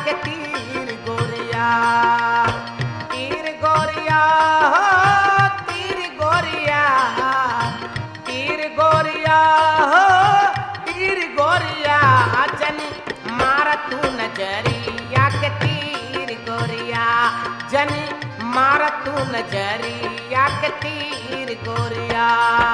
के तीर गोरिया तीर गोरिया हो तीर गोरिया तीर गोरिया हो तीर गोरिया जनी मार तू नजरिया के तीर गोरिया जनी मार तू नजरिया के तीर गोरिया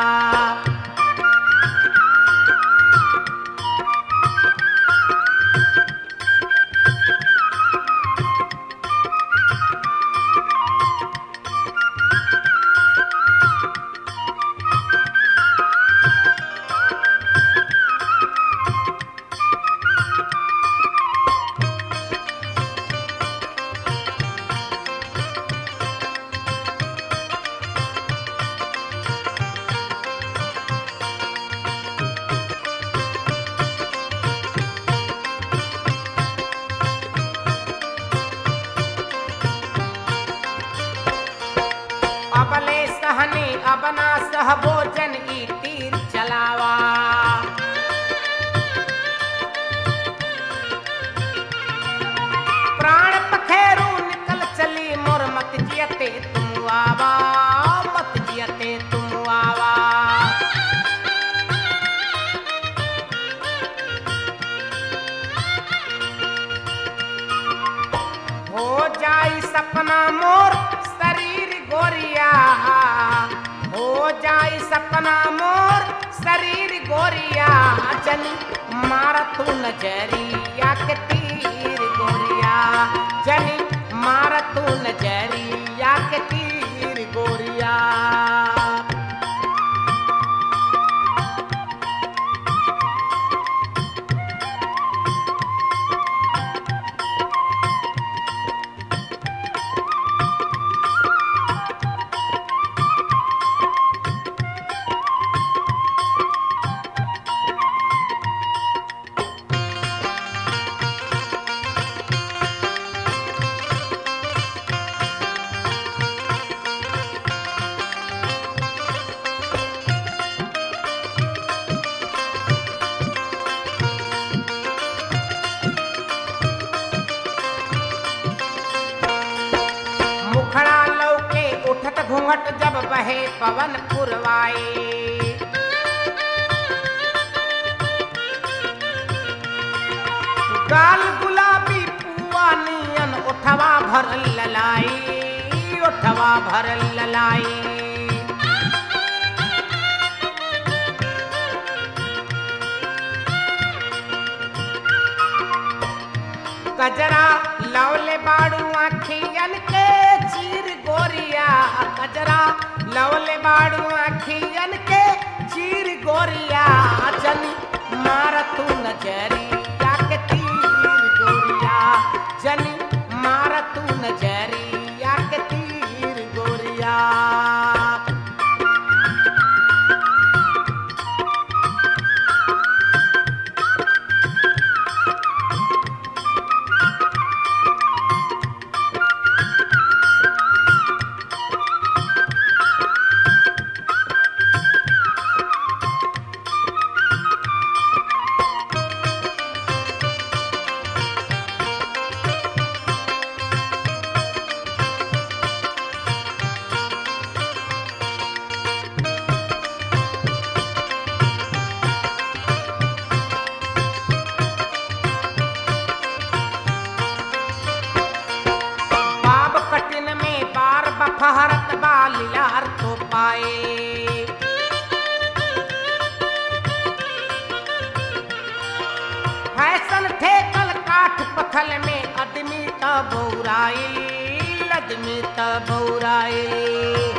अबले सहने अबना सह भोजन ई तीर चलावा प्राण पखेरु निकल चली मोर मत जियते तुम आवा मत जियते तुम आवा हो जाई सपना मोर शरीर गोरिया हो जाई सपना मोर शरीर गोरिया जनी मार तू नजरिया के तीर गोरिया जनी मार तू नजरिया के तीर गोरिया मुखड़ा लौके उठत घूंघट जब बहे पवन पुरवाए गाल गुलाबी पुआ नियन उठवा भर ललाई उठवा भर ललाई कजरा लवले बाड़ू आखियन के चीर गोरिया कजरा लवले बाड़ू आखियन के चीर गोरिया जनी मार तू नजरिया के तीर गोरिया जनी मार तू नजरिया के तीर गोरिया बाब कटिन में बार बफहरत बालियार तो पाए फैशन थे कल काठ पथल में आदमी त बौराई आदमी त बौराई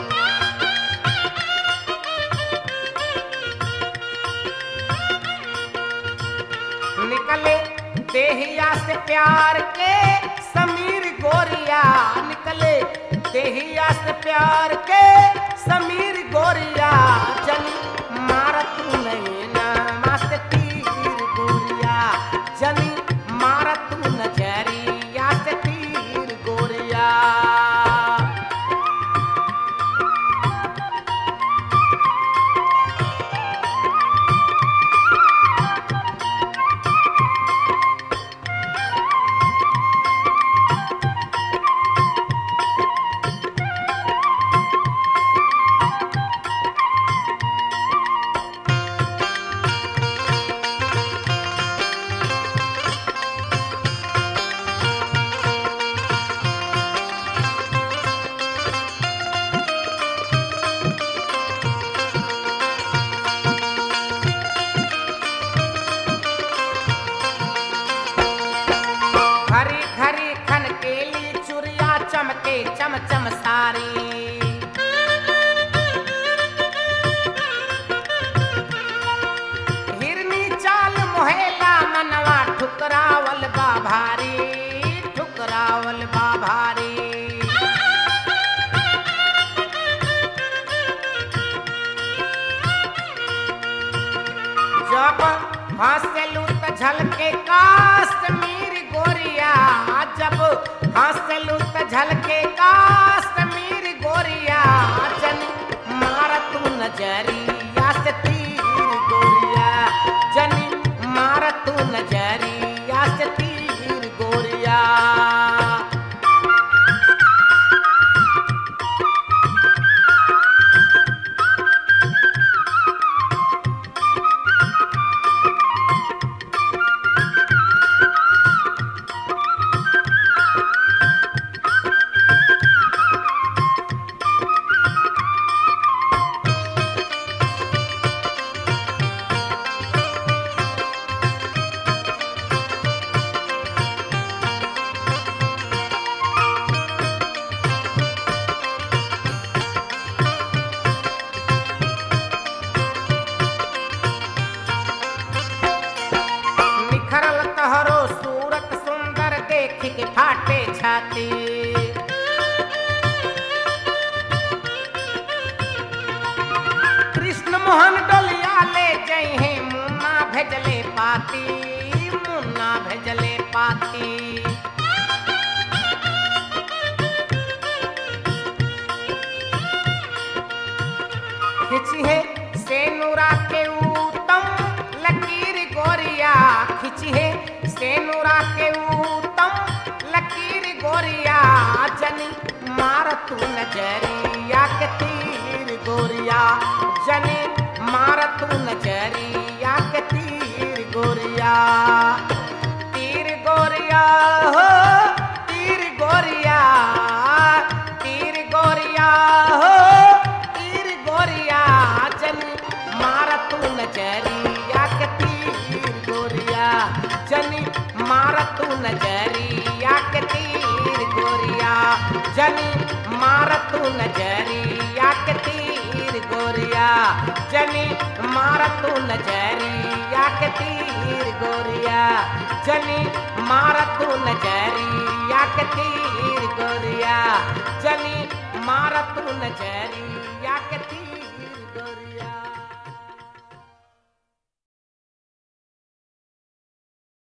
निकले देहिया से प्यार के समीर गोरिया निकले देहिया से प्यार के समीर गोरिया जनी मारत नहीं ना मस्त तीर गोरिया जनी मारत नजरिया से तीर गोरिया घरी घरी खन केली चुरिया चमके चम चम सारी हिरनी चाल मोहेला मनवा ठुकरावल बा भारी ठुकरावल बा भारी जब हंसलू त झलके काश्मीर गोरिया जब हंसलू त झलके काश्मीर गोरिया जन मार तू नजरिया से तीर गोरिया जन मार तू नजरिया से तीर गोरिया निखरल तहरो सूरत सुंदर देख के फाटे छाती कृष्ण मोहन डोलिया ले जई है मुन्ना भेजले पाती मुन्ना भेजले पाती खिची है सेनुरा के उत्तम लकीर गोरिया खिची है सेनुरा के उत्तम लकीर गोरिया जनी मार तू नजरिया के तीर गोरिया जनी मार तू नजरिया के तीर गोरिया तीर गोरिया हो तीर गोरिया तीर गोरिया हो तीर गोरिया जन मार तू नजरिया के तीर गोरिया जनी मार तू नजरिया के तीर गोरिया जनी मार तू नजरिया के तीर गोरिया जनी मार तू नजरिया के तीर गोरिया जनी मार तू नजरिया के तीर गोरिया जनी मार तू नजरिया